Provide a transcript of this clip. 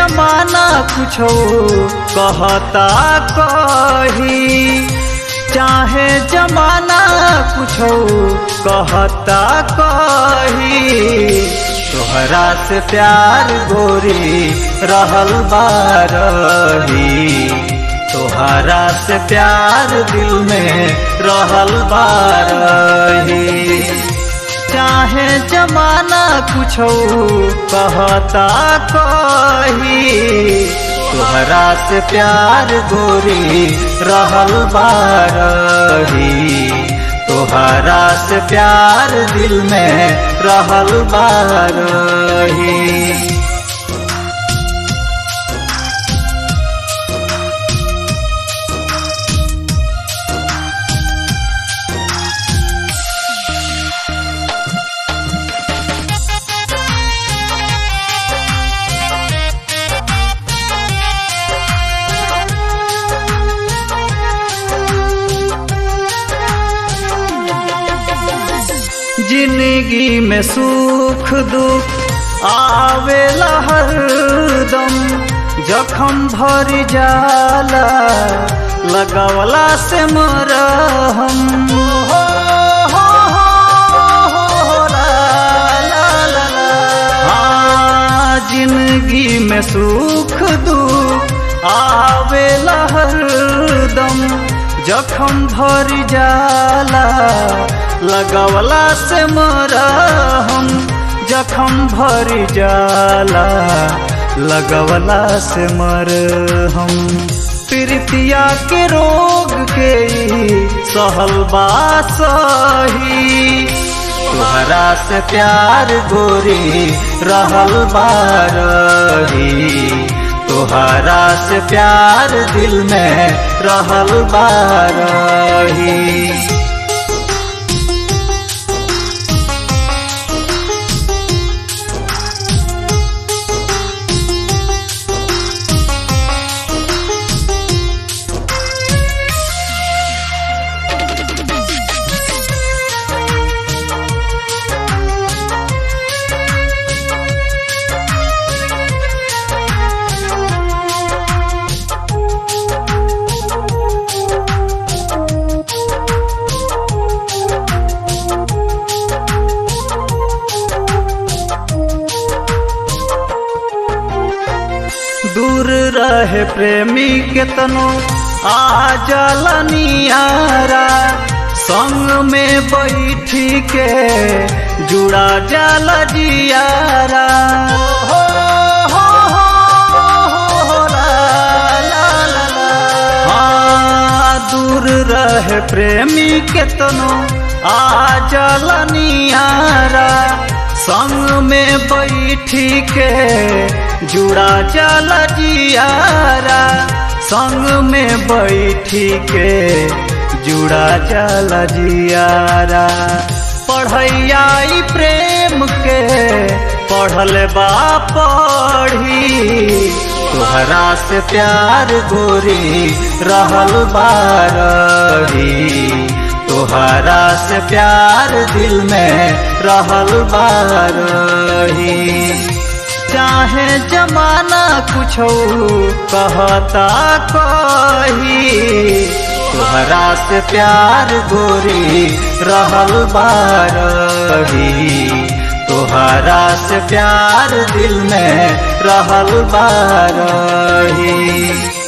जमाना कुछो कहता कही चाहे जमाना कुछो कहता कही तोहरा से प्यार गोरी रहल बारही तोहरा से प्यार दिल में रहल बारही चाहे जमाना कुछो कहता कही तोहरा से प्यार गोरी रहल बारही तोहरा से प्यार दिल में रहल बारही जिंदगी में सुख दुख आवेला हरदम जखम भर जाला लगावला से मरहम हो, हो, हो, हो, ला, ला, ला, ला। हाँ, जिंदगी में सुख दुख आवेला हरदम जखम भर जाला लगवला से मरहम जखम भर जाला लगवला से मरहम प्रीतिया के रोग के सहल सही तोहरा से प्यार गोरी रहल बारही तोहरा से प्यार दिल में रहल बारही दूर रहे प्रेमी केतनो आ जलनियारा संग में बैठी के जुड़ा जल जियारा हो, हो, हो, हो, ला, ला, ला, ला। हाँ, दूर रहे प्रेमी केतनो आ जलनियारा संग में बैठी के जुड़ा चल जियारा संग में बैठी के जुड़ा चल जियारा पढ़ैया प्रेम के पढ़ल बा पढ़ी तोहरा से प्यार गोरी रहल बारही तोहरा से प्यार दिल में रहल बारही चाहे जमाना कुछो कहता कही तोहरा से प्यार गोरी रहल बारही तोहरा से प्यार दिल में रहल बारही